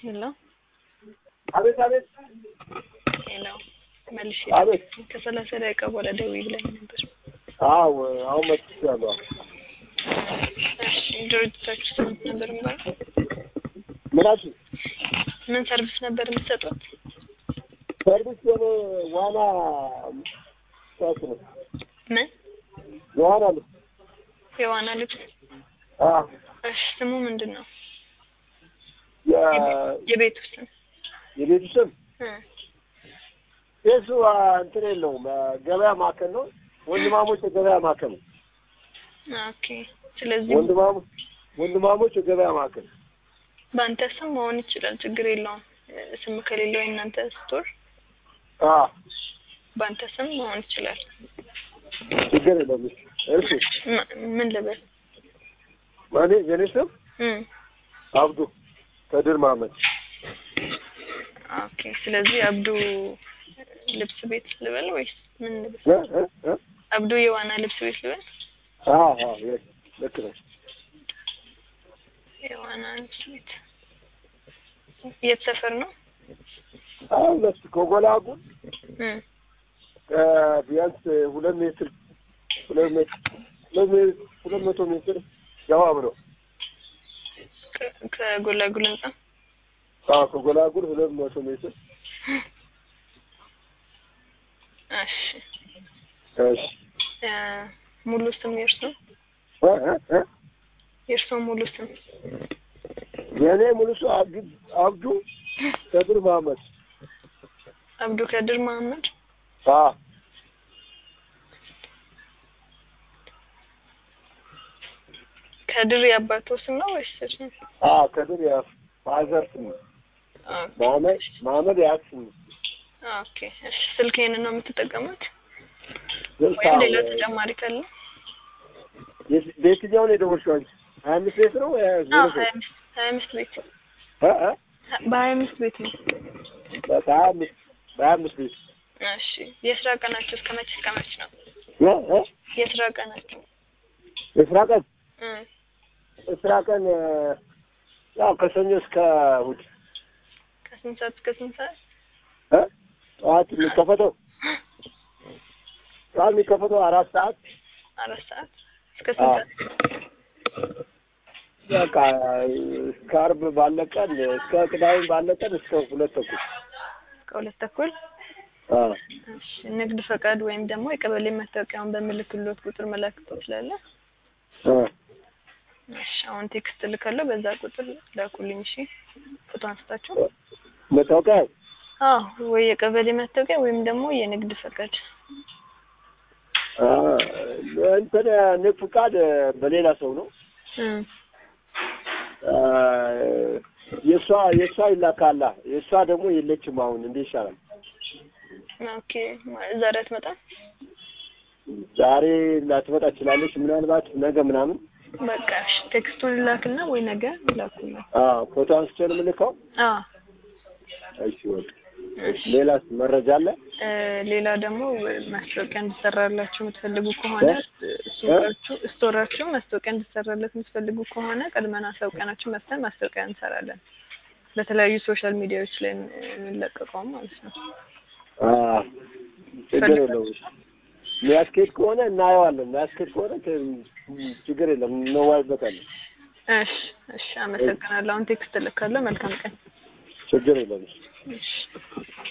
ሄሎ አቤት አቤት ሄሎ መልሼ አቤት ከሰላሳ ደቂቃ በኋላ ደውዪ ብላኝ ነበር። አዎ አሁን መጥቻለሁ። እሺ ድርጅታችሁ ስንት ነበር የሚባለው? ምን አልሽኝ? ምን ሰርቪስ ነበር የምትሰጡት? ሰርቪስ የኔ ዋና ሰት ነው ምን የዋና ልብስ የዋና ልብስ? አዎ እሺ ስሙ ምንድን ነው? የ- የቤቱ ስም? የቤቱ ስም እ ቤቱ አ፣ እንትን የለውም አ፣ ገበያ ማዕከል ነው። ወንድማሞች የገበያ ማዕከል ነው። ኦኬ። ስለዚህ ወንድማሞች ወንድማሞች የገበያ ማዕከል በአንተ ስም መሆን ይችላል፣ ችግር የለውም። እ፣ ስም ከሌለው የእናንተ ስቶር አዎ በአንተ ስም መሆን ይችላል። ችግር የለውም። እሺ ም- ምን ልበል? እኔ የኔ ስም እ አብዱ ከድር መሀመድ ኦኬ። ስለዚህ አብዱ ልብስ ቤት ልበል ወይስ ምን ልበል? እ እ እ አብዱ የዋና ልብስ ቤት ልበል? አዎ አዎ የ- ልክ ነው። የዋና ልብስ ቤት የት ሰፈር ነው? አሁን ለስ ከጎላጉል እ እ፣ ቢያንስ ሁለት ሜትር ሁለት ሜትር ሁለት ሜትር ሁለት መቶ ሜትር ገባ ብለው ከ- ከጎላጉል ህንጻ አዎ ከጎላጉል ሁለት መቶ ሜትር እሺ። እሺ እ፣ ሙሉ ስም የእርሶ እ እ እ የእርሶ ሙሉ ስም? የእኔ ሙሉ ሰው አብዱ አብዱ ከድር መሀመድ አብዱ ከድር መሀመድ። አዎ ከድር የአባቶ ስም ነው ወይስ ስም? አዎ ከድር የፋዘር ስም ነው። መሀመድ መሀመድ የአያት ስም ነው። ኦኬ። እሺ ስልክ ይሄንን ነው የምትጠቀሙት ስልክ ወይም አዎ፣ ሌላ ተጨማሪ ካለ? የት- በየትኛው ነው የደወልሽው አንቺ? ሀያ አምስት ቤት ነው ወይ ዜሮ አዎ ሶስት? ሀያ አምስት ሀያ አምስት ቤት እ እ በሀያ አምስት ቤት ነው። በሀያ አምስት በሀያ አምስት ቤት እሺ የስራ ቀናችሁ እስከ መቼ እስከ መቼ ነው? እ እ የስራ ቀናችሁ? የስራ ቀን እ የስራ ቀን እ፣ ያው ከሰኞ እስከ እሑድ ከስንት ሰዓት እስከ ስንት ሰዓት? እ ጠዋት የሚከፈተው ጠዋት የሚከፈተው አራት ሰዓት አራት ሰዓት እስከ ስንት አዎ። ሰዓት? በቃ እስከ ዓርብ ባለ ቀን እስከ ቅዳሜ ባለ ቀን እስከ ሁለት ተኩል እስከ ሁለት ተኩል። አዎ እሺ ንግድ ፈቃድ ወይም ደግሞ የቀበሌ መታወቂያውን በምልክሎት ቁጥር መላክ ትችላለህ? እ እሺ አሁን ቴክስት ልካለሁ፣ በዛ ቁጥር ላኩልኝ። እሺ ፎቶ አንስታችሁ። መታወቂያ አዎ ወይ የቀበሌ መታወቂያ ወይም ደግሞ የንግድ ፈቃድ። አ፣ እንትን ንግድ ፍቃድ በሌላ ሰው ነው እ አ፣ የእሷ የእሷ ይላካላ የእሷ ደግሞ የለችም አሁን እንዴት ይሻላል ኦኬ ዛሬ አትመጣም? ዛሬ ላትመጣ ትችላለች ምናልባት ነገ ምናምን በቃ እሺ ቴክስቱን ላክና ወይ ነገ ላኩልኝ። አ ፎቶ አንስቼ ነው የምልከው አዎ እሺ ወቅ ሌላስ መረጃ አለ እ ሌላ ደግሞ ማስታወቂያ እንዲሰራላችሁ የምትፈልጉ ከሆነ ሱቃችሁ ስቶራችሁ ማስታወቂያ እንዲሰራለት የምትፈልጉ ከሆነ ቀድመን አሳውቀናችሁ መጥተን ማስታወቂያ እንሰራለን። በተለያዩ ሶሻል ሚዲያዎች ላይ የሚለቀቀው ማለት ነው። አ ችግር የለውም የሚያስኬድ ከሆነ እናየዋለን የሚያስኬድ ከሆነ ችግር የለም እንወያይበታለን እሺ እሺ፣ አመሰግናለሁ። አሁን ቴክስት እልካለሁ። መልካም ቀን። ችግር የለም እሺ